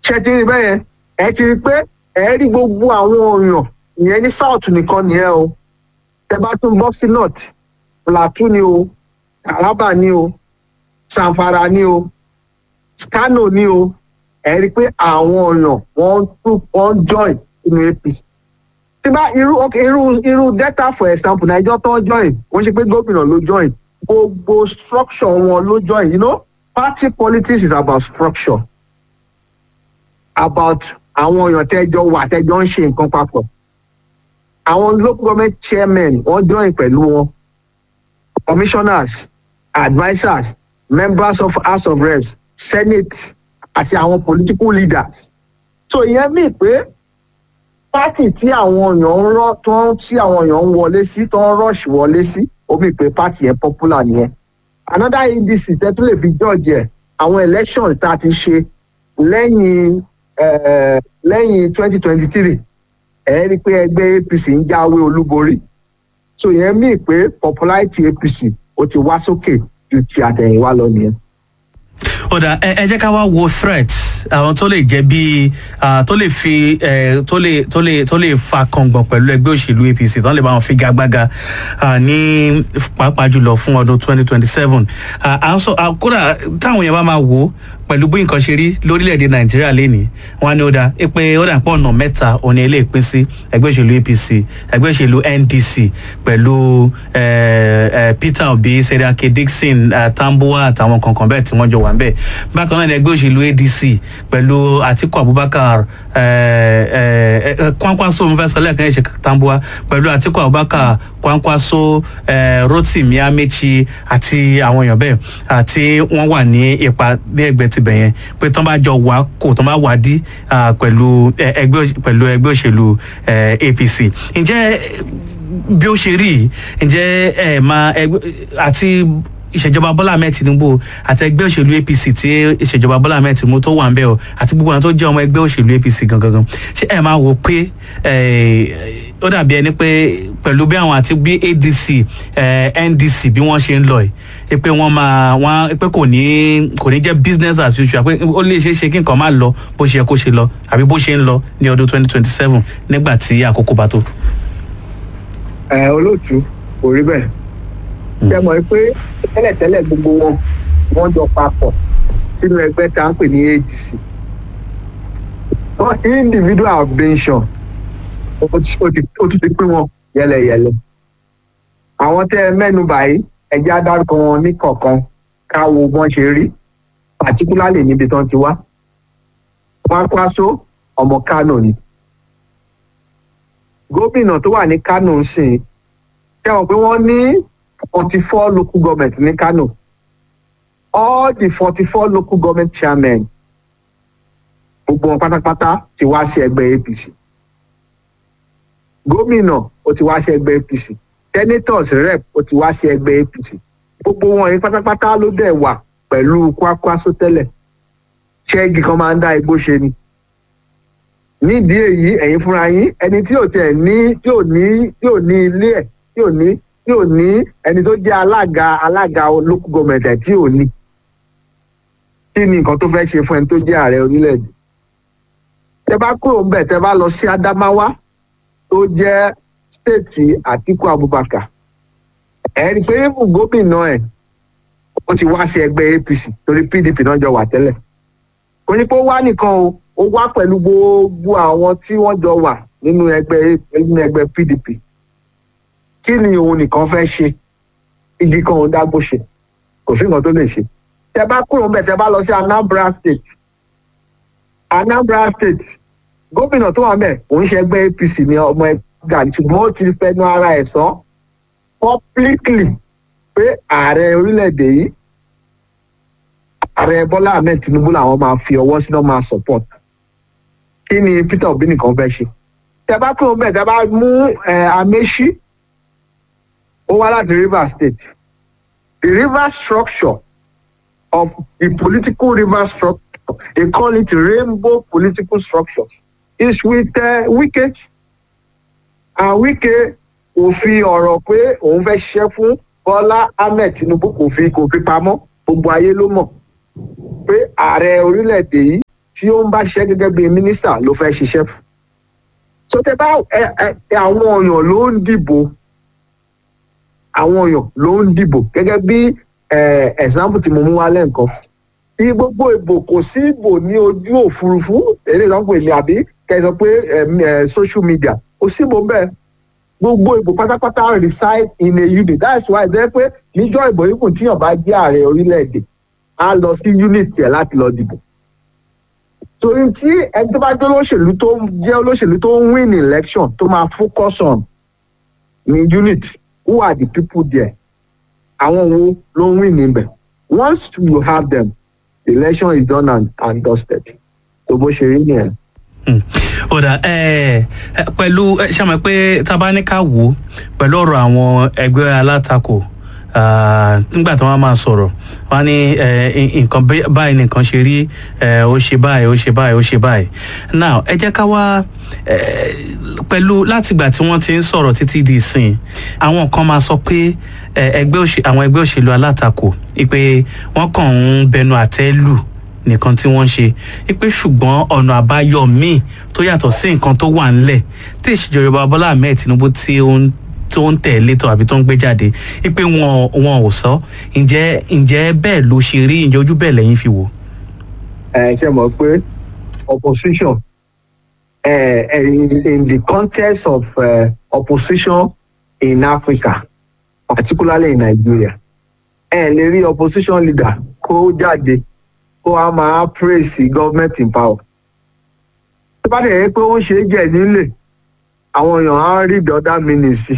ṣe ti rí bẹ́yẹn ẹ ti rí pé ẹ rí gbogbo àwọn èèyàn ìyẹn ní south nìkan nìyẹn o tẹ bá tún bọ́ sí north plateau ni o taraba ni o sanfara ni o kano ni o ẹ rí i pé àwọn èèyàn wọ́n tún wọ́n join inú apc tí bá irú ok irú irú delta for example nàìjọ tó join wọ́n ṣe pé gómìnà ló join gbogbo structure wọn ló join you know party politics is about structure about àwọn èèyàn tẹjọ wà tẹjọ ń ṣe nǹkan papọ̀ àwọn local government chairmen wọ́n join pẹ̀lú wọn commissioners advisers members of house of reps senate àti àwọn political leaders so ìyẹn mí pé pátì tí àwọn èèyàn ń rọ tó ń tí àwọn èèyàn ń wọlé sí tó ń rush wọlé sí ó mí pé pátì yẹn popular nìyẹn another adc tẹ́tù lè fi george ẹ̀ àwọn elections tá a ti ṣe lẹ́yìn eh, lẹ́yìn twenty twenty three ẹ̀ rí i pé ẹgbẹ́ apc ń jáwé olúborí so ìyẹn mí pé popularity apc ó ti wá sókè ju ti àtẹ̀yìnwá lọ nìyẹn. ó dà ẹ ẹ jẹ́ ká wá wo threats àwọn tó lè jẹ́ bíi ah, tó lè fi eh, tó lè tó lè tó lè fa kàngbọ̀n pẹ̀lú ẹgbẹ́ òṣèlú apc tó lè bá wọn figagbága ah, ní pàápàá jùlọ fún ọdún twenty twenty seven à ń sọ ah, kódà táwọn yẹn bá máa wò ó pẹ̀lú bí nǹkan ṣe rí lórílẹ̀‐èdè nàìjíríà lénìí wọn á ní ó dà pé ó dà pọ̀ ọ̀nà mẹ́ta òní ilé ìpín sí ẹgbẹ́ òṣèlú apc ẹgbẹ́ òṣèlú ndc pẹ̀lú eh, eh, peter obi seriake dixon eh, tambuwa àtàwọn kankan bẹ́ẹ̀ tí wọ́n jọ wà ń bẹ̀ bákan náà ni ẹgbẹ́ òṣèlú adc pẹ̀lú atiku abubakar eh, eh, eh, kwankwaso mo fẹ́ sọ lẹ́ẹ̀kan ẹ̀ṣẹ̀ tambuwa pẹ̀lú atiku abubakar kwankwaso eh, rotimi amechi àti àwọn èèyàn bẹ́ẹ̀ àti wọ́n wà ní ipa ní ẹgbẹ́ tibẹ̀ yẹn pé tán bá jọ wà kò tán bá wà dí ah, pẹ̀lú eh, ẹgbẹ́ òṣ- pẹ̀lú ẹgbẹ́ òṣèlú eh, apc ǹjẹ́ bí ó ṣe rí yìí, ǹjẹ́ ẹ máa ẹgbẹ́ àti ìṣèjọba bọ́lá ahmed tinubu àti ẹgbẹ́ òṣèlú apc tí ìṣèjọba bọ́lá ahmed tinubu tó wà ń bẹ̀ ọ́ àti gbogbo àwọn tó jẹ́ ọmọ ẹgbẹ́ òṣèlú apc gangan ṣé ẹ máa wò pé eh, ó dàbí ẹni pé pẹ̀lú bí àwọn àti bí adc eh, ndc bí wọ́n ṣe ń lọ yìí pé wọ́n máa wọ́n pé kò ní kò ní jẹ́ business as usual pé ó lè ṣeé ṣe kí nǹkan máa lọ bó ṣe yẹ kó ṣe lọ àbí bó ṣe ń lọ ní ọdún twenty twenty seven nígbà tí àkókò bá tó. ẹ olóòtú kò rí bẹ́ẹ̀ ṣe mọ̀ pé tẹ́lẹ̀tẹ́lẹ̀ gbogbo wọn wọ́n jọ papọ̀ sínú ẹgbẹ́ tá à ń pè ní adc wọ́n individual abstention ó ti ó ti- ó tún ti pín wọn yẹlẹyẹlẹ àwọn tẹ́ ẹ mẹ́nu báyìí ẹjẹ́ adarúkọ wọn ní kọ̀ọ̀kan ká wo bọ́n ṣe rí particularly níbi tán ti wá Kwankwaso ọmọ Kano ni gómìnà tó wà ní Kano ń sìn tẹ́wọ̀n pé wọ́n ní forty four local government ní Kano all the forty four local government chairmen gbogbo wọn pátápátá ti wá sí ẹgbẹ́ APC gómìnà ó ti wá sí ẹgbẹ́ APC senators rep ó ti wá sí ẹgbẹ́ APC gbogbo wọn yìí pátápátá ló dẹ̀ wà pẹ̀lú Kwankwaso tẹ́lẹ̀ ṣẹ́gi kan máa ń dá igbó ṣe ni nídìí èyí ẹ̀yin fúnra yín ẹni tí ò tẹ̀ ní tí ò ní tí ò ní ilé ẹ̀ tí ò ní tí ò ní ẹni tó jẹ́ alága alága local government ẹ̀ tí ò ní kí ni nǹkan tó fẹ́ ṣe fún ẹni tó jẹ́ ààrẹ orílẹ̀-èdè tẹ bá kúrò ń bẹ̀ tẹ bá lọ sí Adamawa tó jẹ́ stéètì Àtíkù Abubakar ẹ̀ rí i pé fún gómìnà ẹ̀ ó ti wá sí ẹgbẹ́ APC torí PDP náà jọ wà tẹ́lẹ̀ kò ní pé ó wá nìkan o ó wá pẹ̀lú gbogbo àwọn tí wọ́n jọ wà nínú ẹgbẹ́ nínú ẹgbẹ́ PDP kí ni òun nìkan fẹ́ ṣe igi kan òun dágbó ṣe kò sí nǹkan tó lè ṣe tẹ bá kúrò ńbẹ̀ tẹ bá lọ sí Anambra State Anambra State gómìnà tó wà ńbẹ̀ òun ṣe ẹgbẹ́ APC ní ọmọ ẹgbẹ́ Gani ṣùgbọ́n ó ti fẹnu ara ẹ̀ sọ publicly pé ààrẹ orílẹ̀-èdè yìí ààrẹ Bọ́lá Ahmed Tinubu làwọn máa fi ọwọ́ sínú máa support kí ni Peter Obi nìkan fẹ́ ṣe tẹ bá kúrò ńbẹ̀ tẹ bá mú ẹ Amechi ó wá láti Rivers State the river structure of the political river structure they call it rainbow political structure is with uh, Wike and Wike kò fi ọ̀rọ̀ pé òun fẹ́ ṣiṣẹ́ fún Bọ́lá Ahmed Tinubu kò fi kò fi pamọ́ gbogbo ayé ló mọ̀ pé ààrẹ orílẹ̀-èdè yìí tí tí ó ń bá ṣiṣẹ́ gẹ́gẹ́ bí mínísítà ló fẹ́ ṣiṣẹ́ fún so tẹ bá ẹ ẹ àwọn èèyàn ló ń dìbò àwọn èèyàn ló ń dìbò gẹ́gẹ́ bí example tí mo mú wá lẹ́ǹkan bí gbogbo ìbò kò sí ìbò ní ojú òfurufú èdè ìsàn pè ní àbí kẹsàn pé social media kò sí ìbò bẹ́ẹ̀ gbogbo ìbò pátápátá reside in a unit that's why ẹ pé níjọ́ ìbò yìí kò tíyàn bá jẹ́ ààrẹ orílẹ̀-èdè á lọ sí unit yẹn láti lọ dìbò torí tí ẹni tó bá jẹ́ olóṣèlú tó jẹ́ olóṣèlú tó ń win election tó máa focus on ní unit who are the people there àwọn wo ló ń win níbẹ̀ once you have them the election is done and, and dusted tó bó ṣe rí nìyẹn. ọ̀dà pẹ̀lú ṣàmì pé tabaníkà wò pẹ̀lú ọ̀rọ̀ àwọn ẹgbẹ́ alátakò nígbà tí wọ́n máa sọ̀rọ̀ wọ́n ní nǹkan báyìí nìkan ṣe rí ó ṣe báyìí ó ṣe báyìí ó ṣe báyìí now ẹ jẹ́ ká wá pẹ̀lú látìgbà tí wọ́n ti ń sọ̀rọ̀ títí di ìsìn àwọn kan máa sọ pé àwọn ẹgbẹ́ òṣèlú alátakò pé wọ́n kàn ń bẹnu àtẹ́ lù nìkan tí wọ́n ń ṣe pé ṣùgbọ́n ọ̀nà àbáyọ míì tó yàtọ̀ sí nǹkan tó wà ńlẹ̀ tí ìṣèjọba Bọ́lá Ahmed Tinubu tí ó ń tó ń tẹ̀lé tó àbí tó ń gbé jáde pé wọn wọn ò sọ ǹjẹ́ ǹjẹ́ bẹ́ẹ̀ ló ṣe rí ǹjẹ́ ojú bẹ́ẹ̀ lẹ́yìn fi wò. ẹ ṣe mọ̀ pé opposition uh, in, in the context of uh, opposition in Africa particularly in Nigeria ẹ lè rí opposition leader kó jáde kó a máa praise the government in power. tó bá dẹ̀ yẹ pé ó ń ṣe é jẹ́ nílé àwọn èèyàn á rí the other meaning sí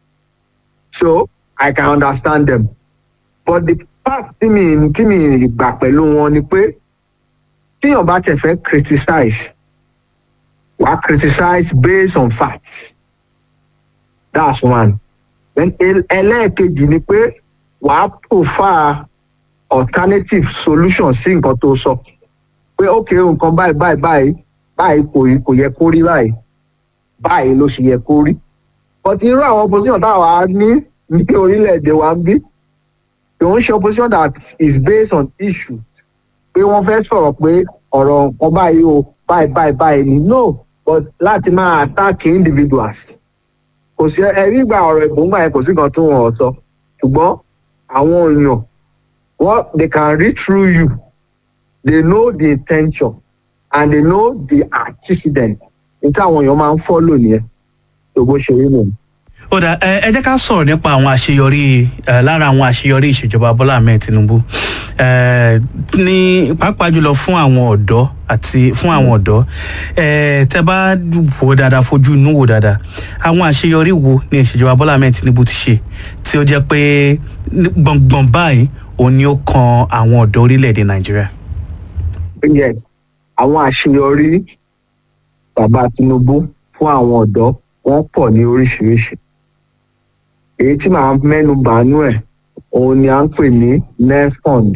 so I can understand them but the part tí mi tí mi gbà pẹ̀lú wọn ni pé tíyàn bá tẹ̀ fẹ́ criticize wàá criticize based on facts that's one then ẹlẹ́ẹ̀kejì ni pé wàá prefer alternative solution sí nǹkan tó sọ pé ok nǹkan báyìí báyìí báyìí báyìí kò kò yẹ kó rí báyìí báyìí ló ṣe yẹ kó rí but irú àwọn opposition táwa ní ní orílẹ̀-èdè wa ń bí kò ń ṣe opposition that is based on issues pé wọ́n fẹ́ sọ̀rọ̀ pé ọ̀rọ̀ nǹkan báyìí o báyìí báyìí báyìí ni no but láti máa attack individuals kò sí ẹ̀rí ìgbà ọ̀rọ̀ ìbòǹgbà yẹn kò sí nǹkan tó wọ́n sọ ṣùgbọ́n àwọn èèyàn what they can read through you they know the intention and they know the antecedent níta àwọn èèyàn máa ń follow nìyẹn tó bó ṣe rí nìyẹn. ó dà ẹ jẹ́ ká sọ̀rọ̀ nípa àwọn àṣeyọrí lára àwọn àṣeyọrí ìṣèjọba Bọ́lá Ahmed Tinubu ní pàápàá jùlọ fún àwọn ọ̀dọ́ àti fún àwọn ọ̀dọ́ tẹ́ bá wò dáadáa fojú inú wò dáadáa àwọn àṣeyọrí wo ni ìṣèjọba Bọ́lá Ahmed Tinubu ti ṣe tí ó jẹ́ pé gbọ̀ngbọ̀n báyìí òun ni ó kan àwọn ọ̀dọ́ orílẹ̀-èdè Nàìjíríà. yes àwọn àṣeyọrí bàbá Tinubu fún àwọn ọ̀dọ́ wọ́n pọ̀ ní oríṣiríṣi èyí tí màá mẹ́nu bàánú ẹ̀ òun ni à ń pè ní nefond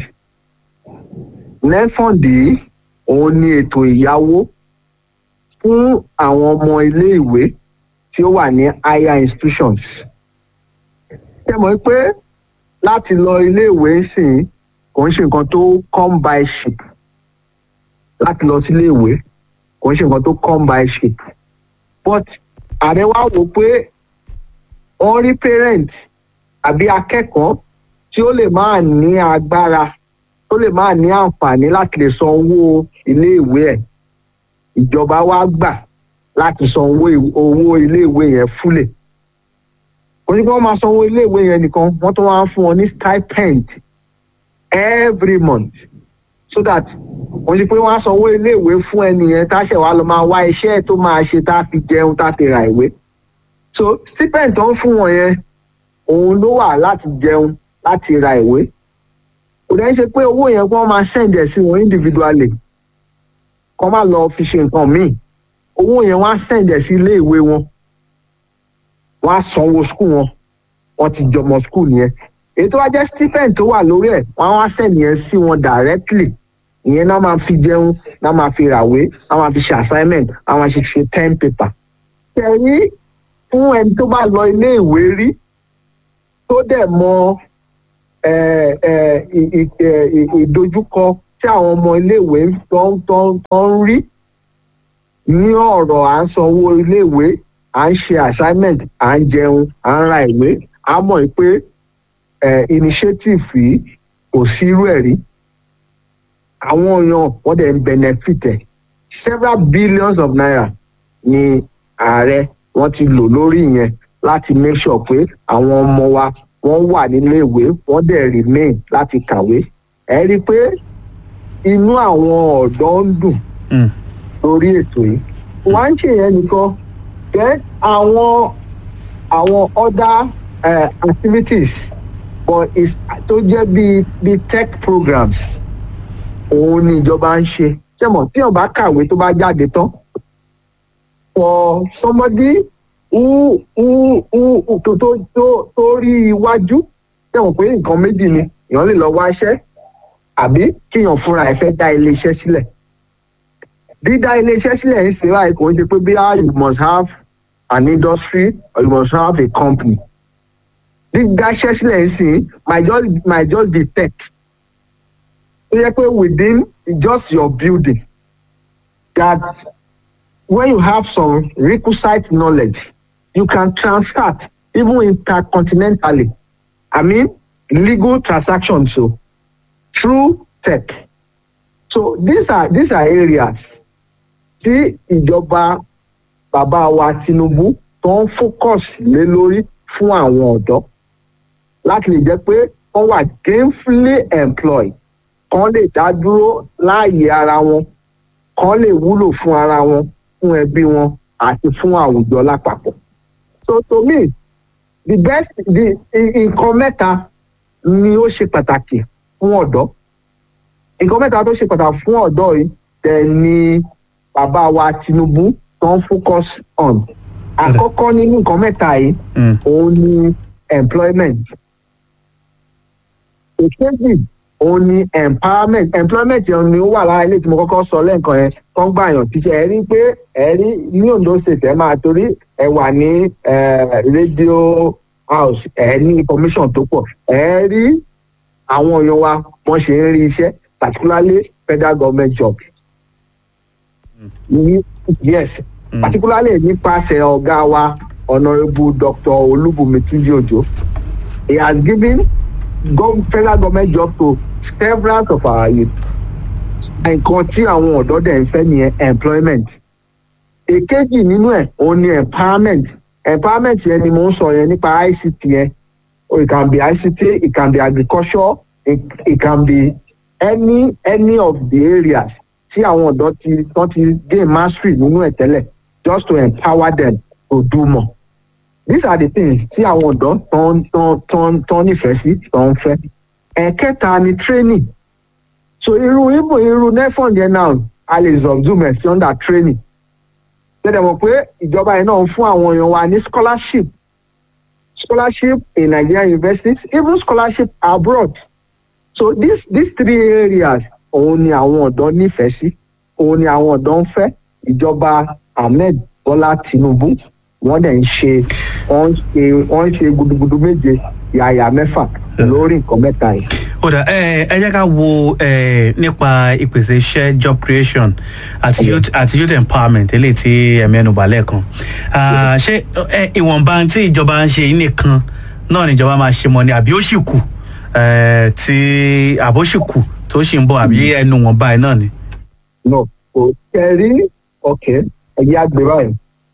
nefond yìí òun ni ètò ìyáwó fún àwọn ọmọ iléèwé tí ó wà ní higher institutions ṣe mọ̀ pé láti lọ iléèwé sìn kò ń ṣe nǹkan tó come by ship láti lọ sí iléèwé kò ń ṣe nǹkan tó come by ship but ààrẹ wá wò pé wọ́n rí parent àbí akẹ́kọ̀ọ́ tí ó lè máa ní agbára tó lè máa ní àǹfààní láti lè san owó iléèwé ẹ̀ ìjọba wa gbà láti san owó owó iléèwé yẹn fúlẹ̀ kò ní kí wọ́n máa san owó iléèwé yẹn nìkan wọ́n tún wá ń fún wọn ní stipend every month so that wọ́n ní pé wọ́n á san owó iléèwé fún ẹnìyẹn tá a ṣẹ̀ wá lọ máa wá iṣẹ́ tó máa ṣe tá a fi jẹun tá a fi ra ìwé so stipend tó ń fún wọn yẹn òun ló wà láti jẹun láti ra ìwé kò dẹ́ ṣe pé owó yẹn kí wọ́n máa send ẹ̀ sí wọn individually kọ́ máa lọ fi ṣe nǹkan míì owó yẹn wọ́n á send ẹ̀ sí ilé ìwé wọn wọ́n á sanwó school wọn wọ́n ti jọmọ school yẹn èyí tó wá jẹ́ stipend tó wà lórí ẹ̀ wọ́n á wá send yẹn sí wọn directly ìyẹn náà máa fi jẹun náà máa fi ràwé náà máa fi ṣe assignment náà máa ṣe ṣe ten paper. tẹ̀rí fún ẹni tó bá lọ ilé ìwé rí tó dẹ̀ mọ ìdojúkọ tí tí àwọn ọmọ iléèwé tó ń tó ń tó ń rí ní ọ̀rọ̀ à ń sanwó iléèwé à ń ṣe assignment à ń jẹun à ń ra ìwé a mọ̀ pé eh, initiative yìí kò sí irú ẹ̀ rí àwọn èèyàn wọ́n dẹ̀ ń benefit ẹ̀ several billions of naira ni ààrẹ wọ́n ti lò lórí yẹn láti make sure pé àwọn ọmọ wa wọ́n wà nílé ìwé wọ́n dẹ̀ remain láti kàwé ẹ rí i pé inú àwọn ọ̀dọ́ ń dùn Mm. lórí ètò yìí wọ́n á ń ṣe yẹn nìkan jẹ́ àwọn àwọn other uh, activities but is tó jẹ́ bíi bíi tech programs òun ni ìjọba ń ṣe ṣé mọ̀ tí ọba kàwé tó bá jáde tán for somebody who who who tó tó tó tó rí iwájú ṣé mọ̀ pé nǹkan méjì ni èèyàn lè lọ wá iṣẹ́ àbí kíyàn fúnra ẹ̀ fẹ́ dá ilé iṣẹ́ sílẹ̀ dídá ilé iṣẹ́ sílẹ̀ ń ṣe láì kò ń ṣe pé bí you must have an industry or you must have a company dídá iṣẹ́ sílẹ̀ ń sìn might just might just be tech ó yẹ pé within just your building that when you have some requisite knowledge you can transact even intercontinentally i mean legal transactions so through tech so these are these are areas tí ìjọba bàbá wa Tinubu tó ń focus lé lórí fún àwọn ọ̀dọ́ láti lè jẹ́ pé wọ́n wà gainfully employed kán lè dá dúró láàyè ara wọn kán lè wúlò fún ara wọn fún ẹbí wọn àti fún àwùjọ lápapọ̀. so to me the best the nǹkan mẹ́ta ni ó ṣe pàtàkì fún ọ̀dọ́ nǹkan mẹ́ta tó ṣe pàtàkì fún ọ̀dọ́ yìí tẹ̀ ni bàbá wa Tinubu tó ń focus on àkọ́kọ́ nínú nǹkan mẹ́ta yìí Mm. òun ni employment èkejì òun ni empowerment employment yẹn ni ó wà lára ilé tí mo kọ́kọ́ sọ lẹ́ẹ̀kan yẹn tó ń gbàyàn tíṣẹ́ ẹ rí pé ẹ rí ní Ondo state ẹ máa torí ẹ wà ní eh, radio house ẹ ní information tó pọ̀ ẹ rí àwọn èèyàn wa wọ́n ṣe ń rí iṣẹ́ particularly federal government jobs. Ní- yes Mm. particularly nípasẹ̀ ọ̀gá wa honourable dr olúbùnmi túnjí òjò he has given gov federal government job to several of our youth nǹkan tí àwọn ọ̀dọ́ dẹ̀ ń fẹ́ nìyẹn employment èkejì nínú ẹ̀ òun ni empowerment empowerment yẹn ni mò ń sọ yẹn nípa ict yẹn oh, it can be ict it can be agriculture it, it can be any any of the areas tí àwọn ọ̀dọ́ ti tán ti gain mastery nínú ẹ̀ tẹ́lẹ̀ just to empower them to do more these are the things tí àwọn ọ̀dọ́ tán tán tán tán nífẹ̀ẹ́ sí tán ń fẹ́ ẹ̀kẹta ni training so irú ibo irú nefond yẹn náà a lè subsume ẹ̀ sí under training tẹ́lẹ̀ mọ̀ pé ìjọba yẹn náà ń fún àwọn èèyàn wa ní scholarship scholarship in Nigerian universities even scholarship abroad so these these three areas òun ni àwọn ọ̀dọ́ nífẹ̀ẹ́ sí òun ni àwọn ọ̀dọ́ ń fẹ́ ìjọba Ahmed Bọ́lá Tinubu wọ́n dẹ̀ ń ṣe wọ́n ń ṣe wọ́n ń ṣe gudugudu méje yàyà mẹ́fà lórí nǹkan mẹ́ta yìí. ó dà ẹ ẹ jẹ́ ká wo ẹ nípa ìpèsè iṣẹ́ job creation àti Okay. youth àti youth empowerment eléyìí tí ẹ mẹ́nu bà lẹ́ẹ̀kan Ah, ṣé ẹ, ìwọ̀nba tí ìjọba ń ṣe yìí nìkan náà níjọba máa ṣe mọ́ ni àbí ó sì kù ẹ, tí àbó sì kù tó sì ń bọ̀ àbí ẹnu wọn báyìí náà ni. no kò kẹrí ọkẹ ẹyẹ àgbè báyìí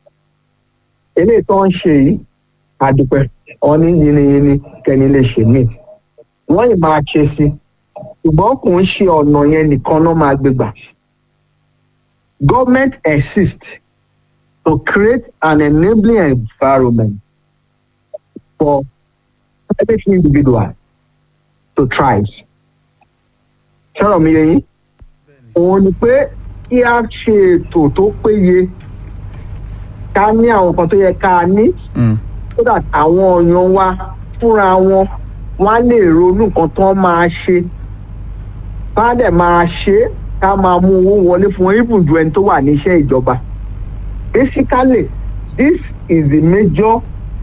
eléyìí tó ń ṣe yìí àdùpẹ́ wọn ní yiniyini kẹni lè ṣe mí wọ́n yìí máa ṣe sí ṣùgbọ́n kò ń ṣe ọ̀nà yẹn nìkan náà máa gbé gbà government exists to create an enabling environment for private individuals to thrive ṣọ́rọ̀ mi yẹ yín òun ni pé kí a ṣe ètò tó péye ká ní àwọn nǹkan tó yẹ ká ní Mm. so that àwọn èèyàn wa fúnra wọn wọn á lè ronú nǹkan tó máa ṣe bá dẹ̀ máa ṣe é, ká máa mú owó wọlé fún wọn even ju ẹni tó wà ní iṣẹ́ ìjọba basically this is the major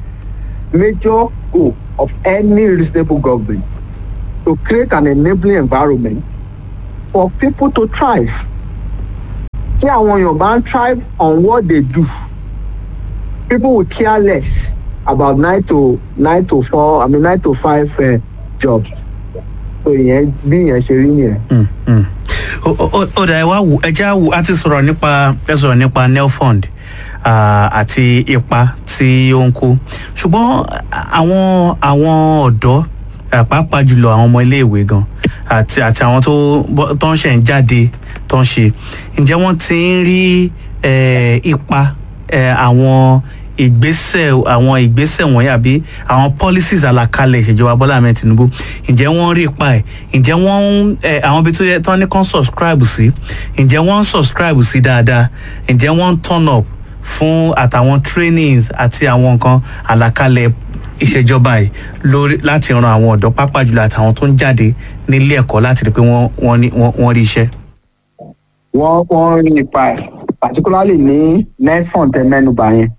major goal of any reasonable government to create an enabling environment for people to thrive tí àwọn èèyàn bá ń thrive on what they do people will care less about nine to nine to four i mean nine to five uh, jobs so ìyẹn bí ìyẹn ṣe rí nìyẹn. Mm, mm. ó ó- ó dà ẹ wá wò ẹ já wò á ti sọ̀rọ̀ nípa ẹ sọ̀rọ̀ nípa nelfund ah, àti ipa tí ó ń kó ṣùgbọ́n àwọn àwọn ọ̀dọ́ ah, pàápàá jùlọ àwọn ọmọ iléèwé gan àti àti àwọn tó bọ́- tó ń ṣẹ̀ ń jáde tó ń ṣe ǹjẹ́ wọ́n ti ń rí eh, ipa eh, àwọn ìgbésẹ̀ àwọn ìgbésẹ̀ wọ̀nyí àbí àwọn policies àlàkalẹ̀ ìṣèjọba bọ́lá ahmed tinubu ǹjẹ́ wọ́n rí ipa ẹ̀ ǹjẹ́ wọ́n ń ẹ̀ àwọn ibi tó yẹ tán ní kán subscribe sí ǹjẹ́ wọ́n ń subscribe sí dáadáa ǹjẹ́ wọ́n ń turn up fún àtàwọn trainings àti àwọn nǹkan àlàkalẹ̀ ìṣèjọba yìí lórí láti ran àwọn ọ̀dọ́ pápá jùlọ àtàwọn tó ń jáde nílé ẹ̀kọ́ láti rí i pé wọ́n wọ́n ní- wọ́n wọ́n rí iṣẹ́. wọ́n wọ́n rí ipa ẹ̀ particularly ní nefon tẹ mẹ́nuba yẹn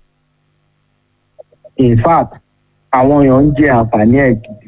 in fact àwọn èèyàn ń jẹ àǹfààní ẹ̀ gidi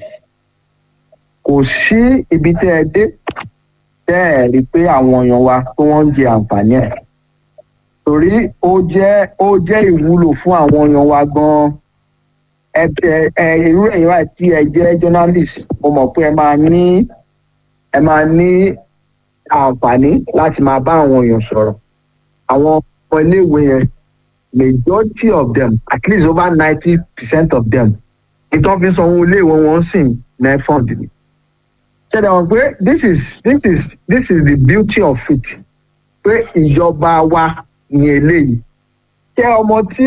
kò sí ibi tẹ́ ẹ dé tẹ́ ẹ rí i pé àwọn èèyàn wa tí wọ́n ń jẹ àǹfààní ẹ̀ torí ó jẹ́ ó jẹ́ ìwúlò fún àwọn èèyàn wa gan-an ẹ ẹ ẹ irú ẹ̀yin wa tí ẹ jẹ́ journalist mo mọ̀ pé ẹ máa ní ẹ máa ní àǹfààní láti máa bá àwọn èèyàn sọ̀rọ̀ àwọn ọmọ iléèwé yẹn majority of them at least over ninety percent of them ìtàn fi sanwó iléèwé wọn sì ní fund ni. ṣẹlẹ̀ wọn pé this is this is this is the beauty of it pé ìjọba wa ní eléyìí ṣé ọmọ tí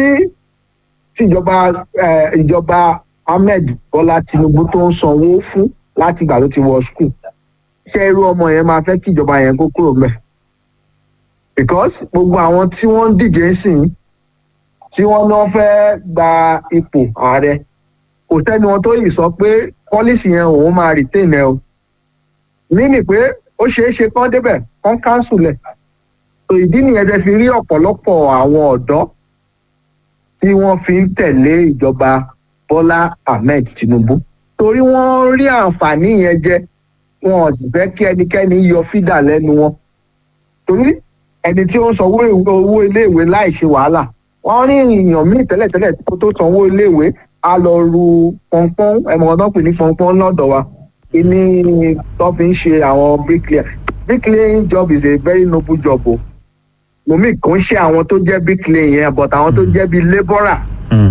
tíjọba eh, ìjọba ahmed bọ́lá tinubu tó ń sanwó fún láti ìgbà tó ti wọ school ṣé irú ọmọ yẹn máa fẹ́ kí ìjọba yẹn kó kúrò mẹ́ because gbogbo àwọn tí wọ́n ń díje sí i tí wọ́n náà fẹ́ gba ipò ààrẹ kò sẹ́ni wọn tó yìí sọ pé pọ́lísì yẹn òun máa retain ẹ o nínú pé ó ṣeé ṣe kán débẹ̀ kán cancel ẹ̀ so ìdí nìyẹn tẹ́ fi rí ọ̀pọ̀lọpọ̀ àwọn ọ̀dọ́ tí wọ́n fi ń tẹ̀lé ìjọba bọ́lá ahmed tinubu torí wọ́n rí àǹfààní yẹn jẹ wọn ò sì fẹ́ kí ẹnikẹ́ni yọ fídà lẹ́nu wọn torí ẹni tí ó ń sanwó ìwé- owó iléèwé láì ṣe wàhálà wọ́n rí èèyàn míì tẹ́lẹ̀tẹ́lẹ̀ kó tó sanwó iléèwé á lọ ru pọnpọ́n ẹ̀mọ́ ọ̀dọ́ pè ní pọnpọ́n lọ́dọ̀ wa kíní tó fi ń ṣe àwọn bricklayer bricklaying job is a very noble job o momi kò ń ṣe àwọn tó jẹ́ bricklayer yẹn but àwọn tó jẹ́ bíi labourer Mm.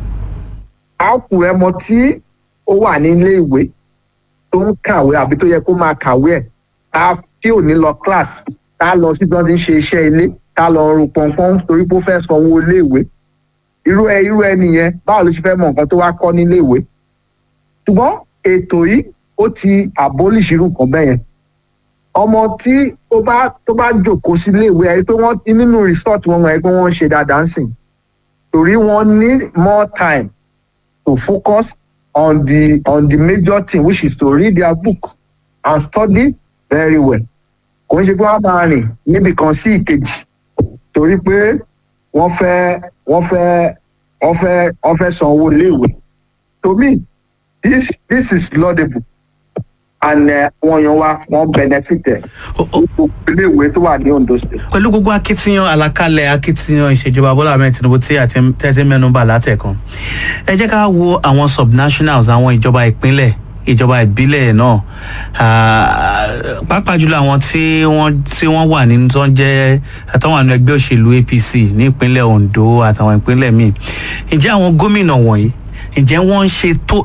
àákù ẹmọ tí ó wà ní ilé ìwé tó ń kàwé àbí tó yẹ kó máa kàwé ẹ̀ tá tí ò ní lọ class tá lọ sí bí wọ́n ti ń ṣe iṣẹ́ ilé tá lọ ru pọnpọ́n torí pé ó fẹ́ sanwó ilé ìwé irú ẹ irú ẹni yẹn báwo ló ṣe fẹ́ mọ nǹkan tó wá kọ́ nílé ìwé ṣùgbọ́n ètò yìí ó ti abolish irú nǹkan bẹ́ẹ̀ yẹn ọmọ tí ó bá tó bá jòkó sí ilé ìwé ẹ pé wọ́n nínú resort wọn ẹ pé wọ́n ń ṣe dáadáa ń sìn torí wọ́n need more time to focus on the on the major thing which is to read their book and study very well kò ń ṣe pé wọ́n máa rìn níbi kan sí ìkejì torí pé wọ́n fẹ́ wọ́n fẹ́ wọ́n fẹ́ wọ́n fẹ́ san owó iléèwé to me this this is laudable and eh, wọ́n yan wa wọ́n benefit ẹ̀ Ó- ó- gbogbo iléèwé tó wà ní ondo state. pẹ̀lú gbogbo akitiyan àlàkalẹ̀ akitiyan ìṣèjọba bọ́lá ahmed tinubu tí àti tẹ́tí mẹ́nuba látẹ̀kan ẹ jẹ́ ká wo àwọn subnationals àwọn ìjọba ìpínlẹ̀ ìjọba ìbílẹ̀ náà Ah, pàápàá jùlọ àwọn tí wọ́n tí wọ́n wà nínú tó ń jẹ́ àtàwọn àwọn ẹgbẹ́ òṣèlú apc ní ìpínlẹ̀ ondo àtàwọn ìpínlẹ̀ míì ǹjẹ́ àwọn gómìnà wọ̀nyí ǹjẹ́ wọ́n ń ṣe tó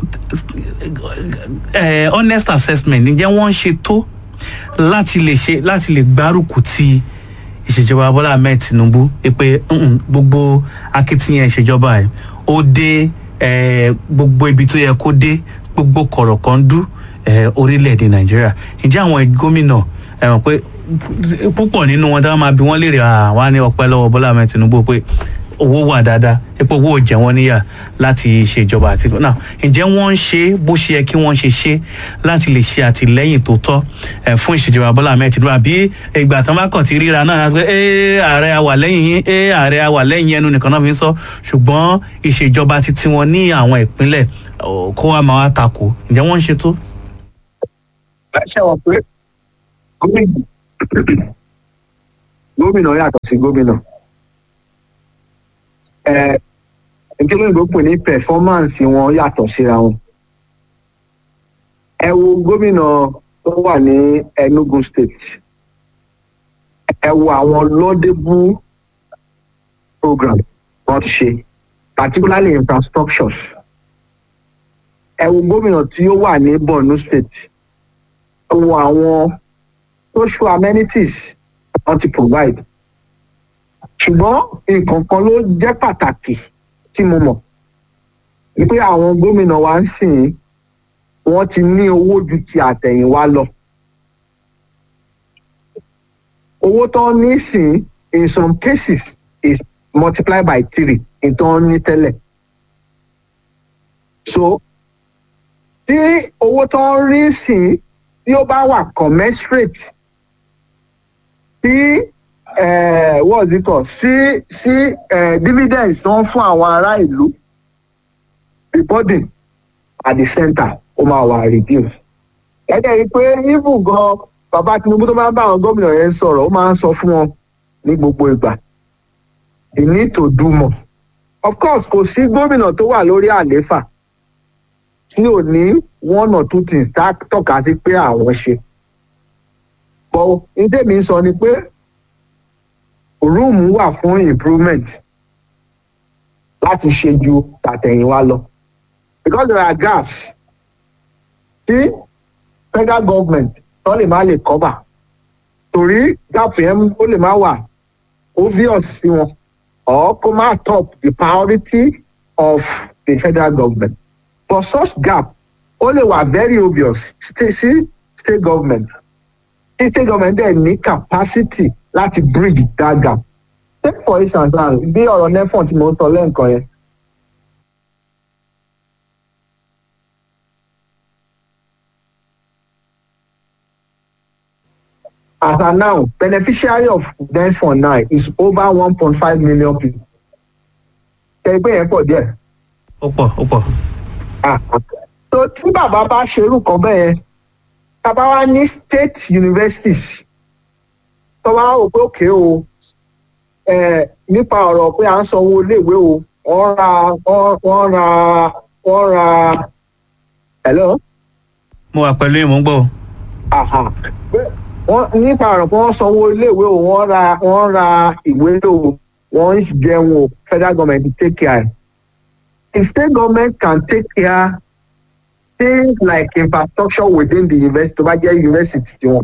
eh, honest assessment ǹjẹ́ wọ́n ń ṣe tó láti lè ṣe láti lè gbárùkù ti ìṣèjọba bọ́lá ahmed tinubu pé "Mm-mm, gbogbo akitiyan ìṣèjọba ẹ̀ ó dé eh, gbogbo ibi tó yẹ kó dé gbogbo kọ̀rọ̀kọ́ndú eh, orílẹ̀-èdè nàìjíríà ǹjẹ́ àwọn gómìnà ẹ mọ̀ pé púpọ̀ nínú wọn táwọn máa bí wọ́n léèrè àwa ní ọpẹ́ lọ́wọ́ bọ́lá ahmed tinubu pé owó wà dáadáa epo owó ò jẹ wọ́n níyà láti ṣèjọba àti náà ǹjẹ́ wọ́n ń ṣe bó ṣe yẹ kí wọ́n ṣe ṣe láti lè ṣe àtìlẹ́yìn tó tọ́ ẹ̀ fún ìṣèjọba bọ́lá ahmed tinubu àbí ìgbà tán bá kàn ti ríra náà pé ẹ ààrẹ àwà lẹ́yìn yín ẹ ààrẹ àwà lẹ́yìn ẹnu nìkan náà fi ń sọ ṣùgbọ́n ìṣèjọba ti tiwọn ní àwọn ìpínlẹ̀ ọ̀, kó wa máa wá takò ǹjẹ́ wọ́n ń ṣe tó. ṣe wọ pé gómìnà gómìnà yàtọ̀ sí gómìnà ẹ nítorí òyìnbó pè ní pẹfọmánsì wọn yàtọ̀ síra wọn ẹ wo gómìnà tó wà ní Enugu state ẹ wo àwọn laudable program wọn ti ṣe particularly infrastructures ẹ wo gómìnà tí ó wà ní Borno state ẹ wo àwọn social amenities wọn ti provide ṣùgbọ́n nǹkan kan ló jẹ́ pàtàkì tí mo mọ̀ ni pé àwọn gómìnà wa ń sìn wọ́n ti ní owó ju ti àtẹ̀yìnwá lọ owó tó ń ní sìn in some cases is multiplied by three in tó ń ní tẹ́lẹ̀ so tí owó tó ń rí sìn tí ó bá wà commensurate tí uh, what is it called sí sí uh, dividends tó ń fún àwọn ará ìlú the burden at the center ó máa wà reduce. ẹ̀jẹ̀ rí i pé even gan bàbá Tinubu tó máa ń bá àwọn gómìnà yẹn sọ̀rọ̀ ó máa ń sọ fún wọn ní gbogbo ìgbà they need to do more. of course kò sí gómìnà tó wà lórí àlééfà tí ò ní one or two things tá tọ́ka sí pé àwọn ṣe. but ní tèmi sọ ni pé room wà fún improvement láti ṣe ju tàtẹ̀yìnwá lọ because there are gaps tí federal government tó lè má lè cover torí gap yẹn ó lè má wà obvious sí wọn or kó má top the priority of the federal government for such gap ó lè wà very obvious sí state government tí state government dẹ̀ ní capacity láti bridge that gap. take for instance now bí ọ̀rọ̀ nefon tí mo sọ lẹ́ǹkan yẹn. as of now beneficiary of nefon now is over one point five million people. ẹgbẹ́ yẹn pọ̀ díẹ̀. ó pọ̀ ó pọ̀. so tí bàbá bá ṣerú kan bẹ́ẹ̀ yẹn tàbá wá ní state universities tó bá wò pé òkè o nípa ọ̀rọ̀ pé à ń sanwó iléèwé o wọ́n ra wọ́n ra wọ́n ra hello. mo wà pẹ̀lú ìmú gbọ́. wọ́n nípa ọ̀rọ̀ pé wọ́n sanwó iléèwé o wọ́n ra wọ́n ra ìwé o wọ́n ń jẹun o federal government take care. the state government can take care things like infrastructure within the university tó bá jẹ́ university tiwọn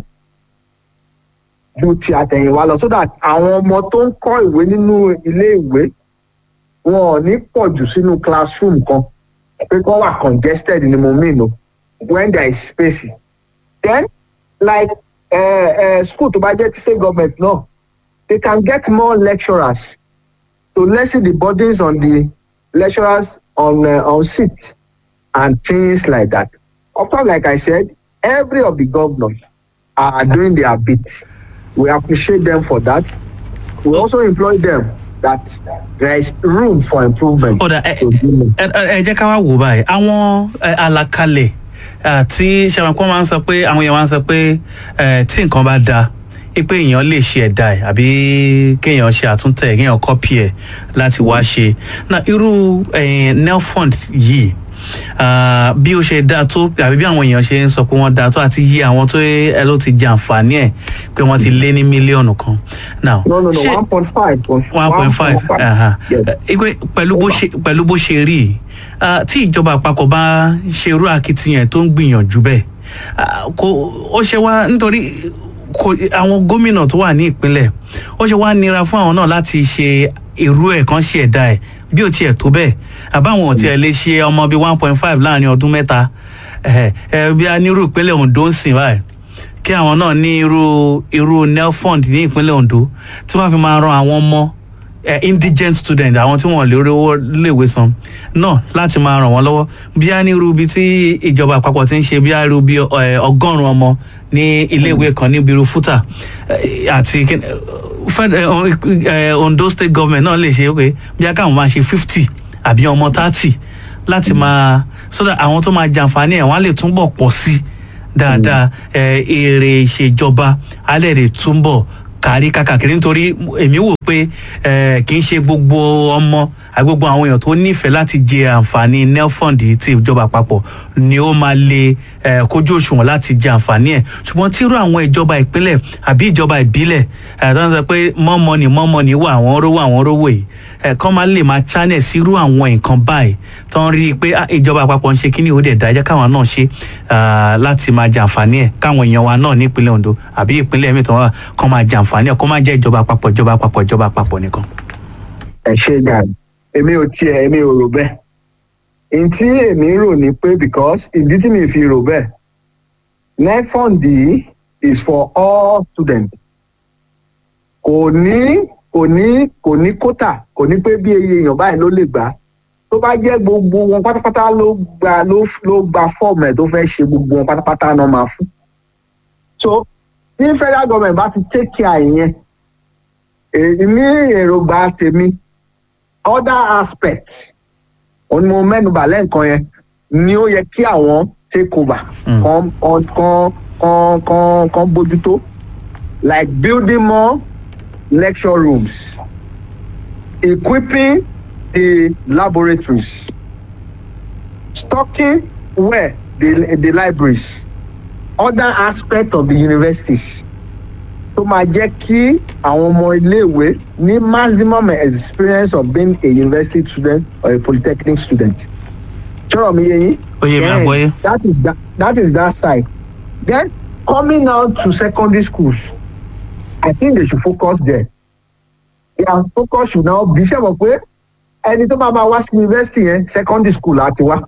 ju ti àtẹ̀yìnwá lọ so that àwọn ọmọ tó ń kọ́ ìwé nínú ilé ìwé wọn ò ní pọ̀ jù sínú classroom kan pé kọ́ wà congested ni mo mean o when there is spaces then like uh, uh, school tó bá jẹ́ ti state government náà they can get more lecturers to lessen the burdens on the lecturers on uh, on seats and things like that of course like I said every of the governors are doing their bit we appreciate them for that we also employ them that there is room for improvement. ọ̀dà ẹ ẹ jẹ́ ká wá wò báyìí àwọn àlàkalẹ̀ tí sẹ́wọ̀n máa ń sọ pé àwọn èèyàn máa ń sọ pé tí nǹkan bá da pé èèyàn lè ṣe ẹ̀dá ẹ̀ àbí kéèyàn ṣe àtúntẹ̀ kéèyàn kọ́pì ẹ̀ láti wá ṣe na irú nelfund yìí bí ó ṣe dáa tó àbí bí àwọn èèyàn ṣe ń sọ pé wọ́n dáa tó àti yí àwọn tó ẹ ló ti jẹ àǹfààní ẹ̀ pé wọ́n ti lé ní mílíọ̀nù kan. now no no no one point five. one point five igbe pẹ̀lú bó ṣe pẹ̀lú bó ṣe rí i tí ìjọba àpapọ̀ bá ṣe irú akitiyan tó ń gbìyànjú bẹ́ẹ̀ kò ó ṣe wá nítorí àwọn gómìnà tó wà ní ìpínlẹ̀ ó ṣe wá nira fún àwọn náà láti ṣe irú ẹ̀ kan ṣe ẹ̀dá ẹ̀ bí ó tiẹ̀ tó bẹ́ẹ̀ àbáwọn ò tiẹ̀ lè ṣe ọmọ bíi one point five láàrin ọdún mẹ́ta bí a ní irú ìpínlẹ̀ Ondo ń sìn báyìí kí àwọn náà ní irú irú nelfund ní ìpínlẹ̀ Ondo tí wọ́n fi máa ran àwọn ọmọ indigent student àwọn tí wọ́n lè rí owó léèwé san náà láti máa ràn wọ́n lọ́wọ́ bí a ní irú ibi tí ìjọba àpapọ̀ ti ń ṣe bí a irú bí ọgọ́rùn-ún ọmọ ní iléèwé kan ní biru fúta àti Ondo state government náà lè ṣe pé bí a káwọn máa ṣe fifty àbí ọmọ thirty láti máa so that àwọn tó máa jàǹfààní ẹ̀ wọ́n á lè túbọ̀ pọ̀ sí dáadáa ẹ, èrè ìṣèjọba alẹ́ rẹ̀ túnbọ̀ kárí kákàkiri nítorí èmi wò pé ẹ, kì í ṣe gbogbo ọmọ àti gbogbo àwọn èèyàn tó nífẹ̀ẹ́ láti jẹ àǹfààní nelfund ti ìjọba àpapọ̀ ni ó máa lè ẹ, kójú òṣùwọ̀n láti jẹ àǹfààní ẹ̀ ṣùgbọ́n tírú àwọn ìjọba ìpínlẹ̀ àbí ìjọba ìbílẹ̀ ẹ, tó ń sọ pé more money more money wà àwọn rówó àwọn rówó yìí ẹ, kán máa lè máa channel sírú àwọn nǹkan báyìí tó ń rí i pé ah, ìjọba àpapọ̀ ń ṣe kíní ó dẹ̀ dá jẹ́ káwọn náà ṣe ah, láti máa jẹ àǹfààní ẹ̀ káwọn èèyàn wa náà ní ìpínlẹ̀ Ondo àbí ìpínlẹ̀ mi tó wà kán máa jẹ àǹfààní ẹ̀ kó má jẹ́ ìjọba àpapọ̀ ìjọba àpapọ̀ ìjọba àpapọ̀ nìkan. ẹ ṣe gàdí èmi ò tiẹ̀ èmi ò rò bẹ́ẹ̀ n tí èmi rò ní pé because ìdí tí mi fi rò bẹ́ẹ̀ nefond yìí is for all students kò ní kò ní kò ní kótà kò ní pé bí iye èèyàn báyìí ló lè gbà tó bá jẹ́ gbogbo wọn pátápátá ló gba ló ló gba fọ́ọ̀mù ẹ̀ tó fẹ́ ṣe gbogbo wọn pátápátá náà máa fún so bí federal government bá ti take care ìyẹn èyí ní èròǹgbà tèmi other aspects òun ni mo mẹ́nubà lẹ́ǹkan yẹn ni ó yẹ kí àwọn take over Mm. kan kan kan kan kan bójútó like building more lecture rooms equipping the laboratories stocking well the the libraries other aspects of the universities tó máa jẹ́ kí àwọn ọmọ iléèwé ní maximum experience of being a university student or a polytechnic student. sọ̀rọ̀ mi yé yín. Ó yé mi, Then, àgbọ́yé. that is that that is that side. then coming now to secondary schools I think they should focus there. their focus should now be ṣe mọ̀ pé ẹni tó bá máa wá sí university yẹn secondary school àti wá.